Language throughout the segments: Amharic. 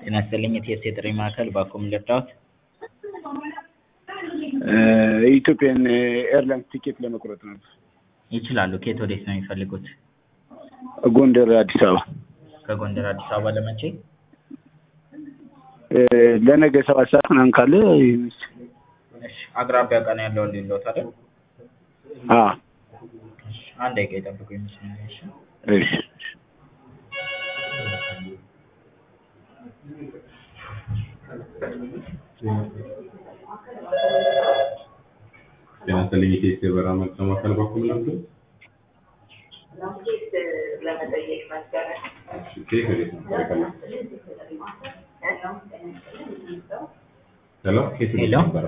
ጤና ይስጥልኝ የቲኤስ የጥሪ ማዕከል ባኮም ልርዳዎት? የኢትዮጵያን ኤርላይንስ ቲኬት ለመቁረጥ ነበር። ይችላሉ። ከየት ወዴት ነው የሚፈልጉት? ጎንደር አዲስ አበባ ከጎንደር አዲስ አበባ ለመቼ? ለነገ ሰባት ሰዓት ምናምን ካለ እሺ አቅራቢያ ቀን ያለውን ሊሎት አይደል? አ እሺ አንድ ደቂቃ ይጠብቁኝ መስመር ላይ እሺ። እሺ ጤና ይስጥልኝ የኢቲኤስ የበረራ መርጃ ማዕከል በኩል ነበር። ለመጠየቅ ነበረ። እሺ ከየት ወዴት ነበር የፈለግኸው? ሄሎ ከየት ወዴት ሄሎ? ነበረ?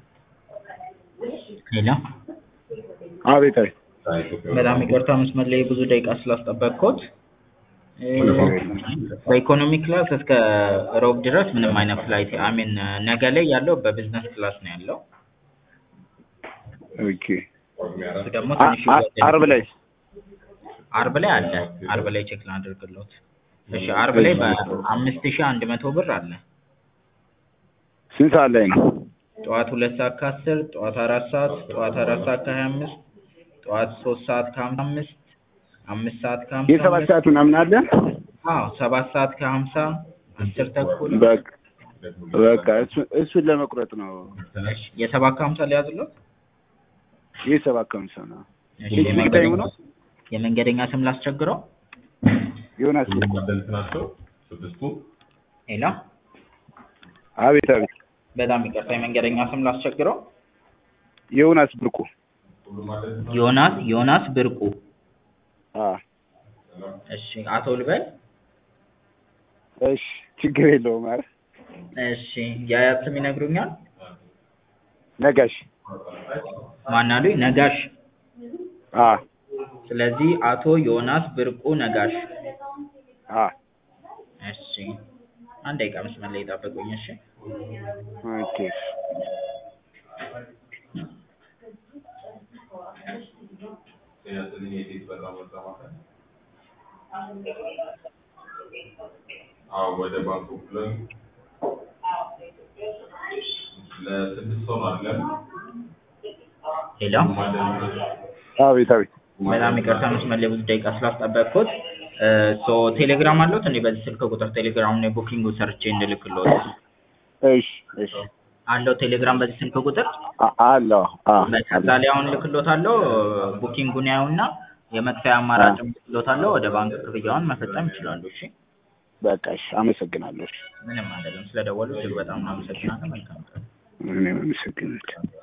ሄሎ አቤት አቤት ከኢትዮጵያ ወደ በጣም ይቅርታ መስመር ላይ ብዙ ደቂቃ ስላስጠበቅኩት እ፣ በኢኮኖሚ ክላስ እስከ ሮብ ድረስ ምንም አይነት ፍላይት አሚን ነገ ላይ ያለው በቢዝነስ ክላስ ነው ያለው። ኦኬ እሱ ደግሞ አ- ትንሽ አ- ይወደድ- አርብ ላይ አርብ ላይ አለ። አርብ ላይ ቼክ ላድርግሎት። እሺ አርብ ላይ በአምስት ሺህ አንድ መቶ ብር አለ። ስንት ሰዓት ላይ ነው? ጠዋት ሁለት ሰዓት ከአስር ጠዋት አራት ሰዓት ጠዋት አራት ሰዓት ከሀያ አምስት ጠዋት ሶስት ሰዓት ከሀምሳ አምስት አምስት ሰዓት ከሀምሳ የሰባት አምስት ሰዓት ምናምን አለ? አዎ ሰባት ሰዓት ከሀምሳ አስር ተኩል በቃ በቃ እሱ- እሱን ለመቁረጥ ነው። እሺ የሰባት ከሀምሳ ሊያዝሎት የሰባት ከምሳ ነው። እሺ የዚህ ታይሙ የመንገደኛ ነው? የመንገደኛ ስም ላስቸግረው ዮናስ ሁሉም አደልት ናቸው ስድስቱ። ሄሎ አቤት አቤት በጣም ይቅርታ የመንገደኛ ስም ላስቸግረው ዮናስ ብርቁ ሁሉም አደልት ናቸው። ዮናስ ዮናስ ብርቁ አ እሺ አቶ ልበል እሺ ችግር የለውም። ኧረ እሺ የአያት ስም ይነግሩኛል ነጋሽ ማን አሉኝ ነጋሽ አ ስለዚህ አቶ ዮናስ ብርቁ ነጋሽ አ እሺ አንድ ደቂቃ መስመር ላይ ጠብቁኝ እሺ ኦኬ ጤና ይስጥልኝ የኢቲኤስ የበረራ መርጃ ማዕከል። አዎ ወደ ባንኮክ ብለን ለስድስት ሰው ነው አይደል? ሄሎ ሁሉም አደልት ናቸው። አቤት አቤት በጣም ይቅርታ መስመር ላይ ብዙ ደቂቃ ስላስጠበቅኩት ሶ ቴሌግራም አለዎት እንዴ በዚህ ስልክ ቁጥር ቴሌግራም ነው ቡኪንጉ ሰርቼ እንድልክልዎት እሺ እሺ አለው ቴሌግራም በዚህ ስልክ ቁጥር አ- አለው አ ከዛ ላይ አሁን ልክሎታለሁ ቡኪንጉን ያዩና የመክፈያ አማራጭ ልክሎታለሁ ወደ ባንክ ክፍያውን መፈጸም ይችላሉ እሺ በቃ እሺ አመሰግናለሁ። እሺ ምንም አይደለም ስለደወሉ እጅግ በጣም እናመሰግናለን መልካም ቀን እኔም አመሰግናለሁ።